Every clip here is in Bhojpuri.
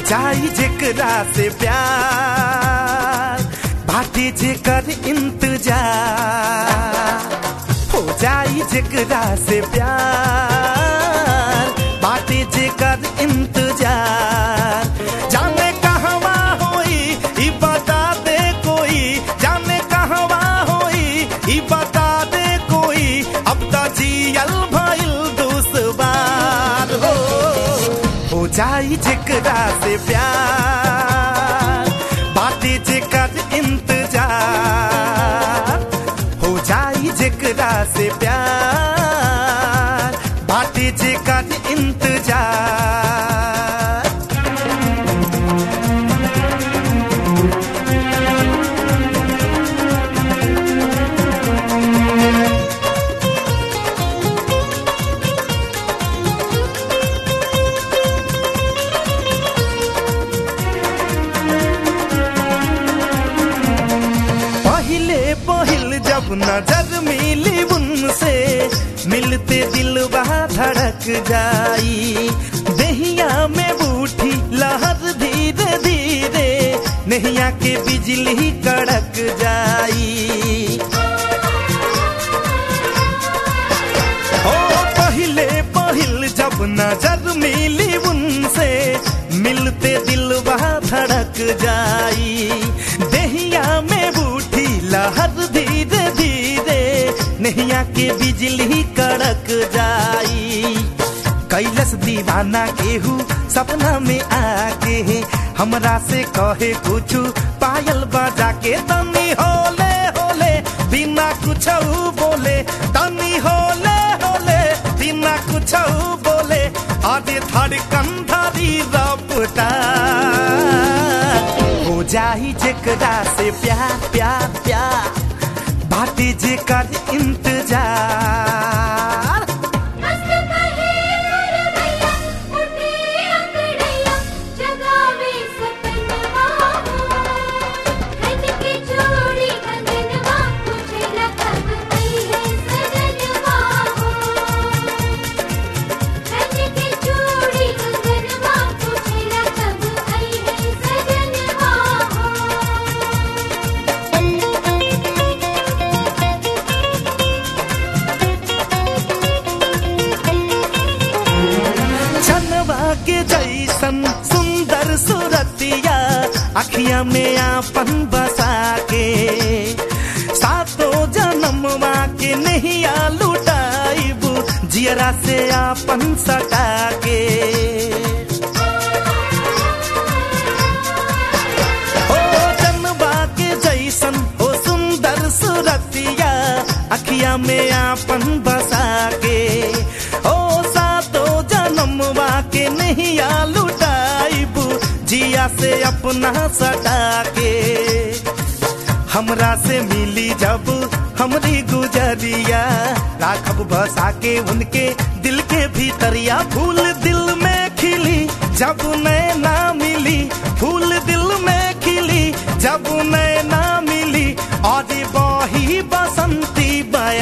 जाई जेकरा से प्यार बाटे जेकर इंतजार हो जाई जेकरा से प्यार बाटे जेकर इंतजार जाने कहवा होई ई बता दे कोई जाने कहवा होई ई बता दे कोई अब तो जियल भइल दुश्वार हो हो जाई जेकरा से प्यार बाटे जेकर इंतजार हो जाई जेकरा से प्यार बाटे जेकर इंतजार पहले पहिल जब नजर मिली उनसे मिलते दिल धड़क जाई दहिया में बूठी लहर धीरे धीरे नहिया के बिजली कड़क जाई ओ पहले पहिल जब नजर मिली उनसे मिलते दिल धड़क जाई दहिया में बूठी लहर धीरे धीरे नहिया के बिजली कड़क जाई कैलस दीवाना केहू सपना में आके हमरा से कहे कुछ पायल बजा के तनी होले होले बिना कुछ बोले तनी होले होले बिना कुछ बोले आधे धड़कन धरी रपटा हो जाई जेकरा से प्यार प्यार प्यार बाटे जेकर इंतजार मस्त कहे रवैया उठे अंगड़ैया जगावे सपनवा हो खन के चूड़ी कंगनवा मुझे लगब गई है सजनवा हो खन के चूड़ी कंगनवा मुझे लगब गई है सजनवा हो चनवा के जैसन सुंदर सुरतिया अखिया में आपन बसा के सातों जन्मवा के नहिया लुटाइब जियरा से आपन सटा के ओ जनवा के जैसन ओ सुंदर सुरतिया अखिया में आपन बसा के ओ सातो जन्मवा के नहिया लुटाइब जिया से अपना सटा के हमरा से मिली जब हमरी गुजरिया राखब बसा के उनके दिल के भीतरिया फूल दिल में खिली जब नैना मिली फूल दिल में खिली जब नैना मिली और बही बसंती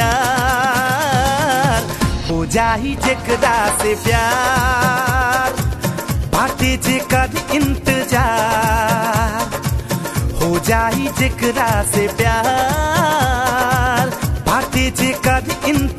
बयार हो जाई जेकरा से प्यार बाटे जेकर इंतजार हो जाई जेकरा से प्यार बाटे जेकर इंतजार